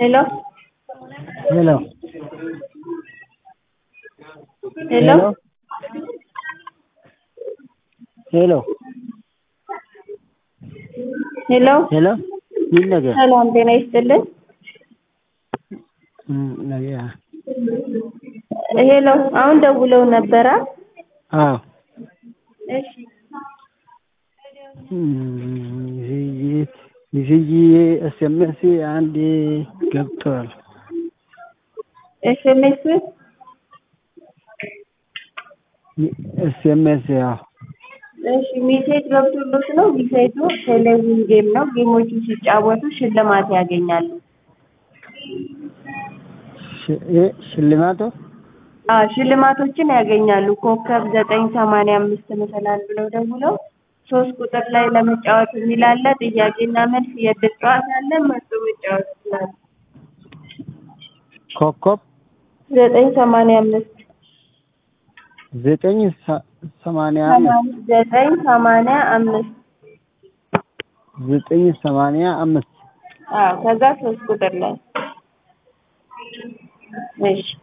Hello? Hello. Hello? ሄሎ ሄሎ ሄሎ ምን ነገር ሰላም ጤና ይስጥልን። እም፣ ነገር ሄሎ አሁን ደውለው ነበራ? አዎ እሺ ሚስዬ ኤስኤምኤስ አንድ ገብቷል። ኤስኤምኤስ ኤስኤምኤስ ያው እሺ ሜሴጅ ገብቶሎት ነው። ሜሴጁ ቴሌቪዥን ጌም ነው። ጌሞችን ሲጫወቱ ሽልማት ያገኛሉ። ሽ- እ- ሽልማቱ አዎ ሽልማቶችን ያገኛሉ። ኮከብ ዘጠኝ ሰማንያ አምስት መሰላል ብለው ደውለው ሶስት ቁጥር ላይ ለመጫወት የሚል አለ። ጥያቄና መልስ የዕድል ጨዋታ አለ። መርጦ መጫወት ይችላሉ። ኮከብ ዘጠኝ ሰማንያ አምስት ዘጠኝ ሰ- ሰማንያ አምስት ዘጠኝ ሰማንያ አምስት ዘጠኝ ሰማንያ አምስት አዎ ከዛ ሶስት ቁጥር ላይ እሺ